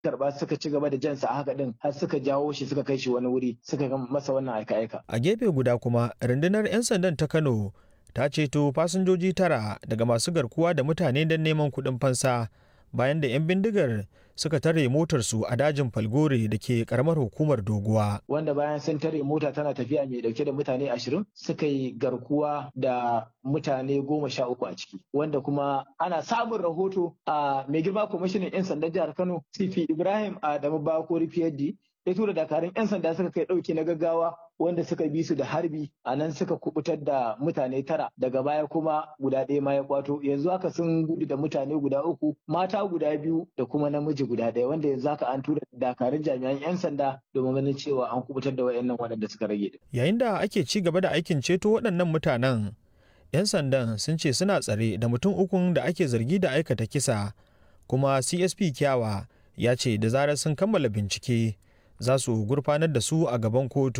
karba suka ci gaba da jansa a haka din har suka jawo shi suka kai shi wani wuri suka ga masa wannan aika-aika. A gefe guda kuma rundunar 'yan sandan ta Kano ta ceto fasinjoji tara daga masu garkuwa da mutane don neman kuɗin fansa bayan da 'yan bindigar suka tare motarsu a dajin falgore da ke karamar hukumar doguwa. Wanda bayan sun tare mota tana tafiya mai dauke da mutane ashirin suka yi garkuwa da mutane goma sha uku a ciki. Wanda kuma ana samun rahoto a mai girma kwamishinan 'yan sandan jihar Kano CP Ibrahim Adamu Bakori PhD ya tura dakarun 'yan sanda suka kai ɗauki na gaggawa wanda suka bi su da harbi a nan suka kubutar da mutane tara daga baya kuma guda ɗaya ma ya kwato yanzu haka sun gudu da mutane guda uku mata guda biyu da kuma namiji guda ɗaya wanda yanzu haka an tura dakarun jami'an 'yan sanda domin ganin cewa an kubutar da wayannan waɗanda suka rage. Yayin da ake ci gaba da aikin ceto waɗannan mutanen 'yan sandan sun ce suna tsare da mutum ukun da ake zargi da aikata kisa kuma CSP Kyawa ya ce da zarar sun kammala bincike za su gurfanar da su a gaban kotu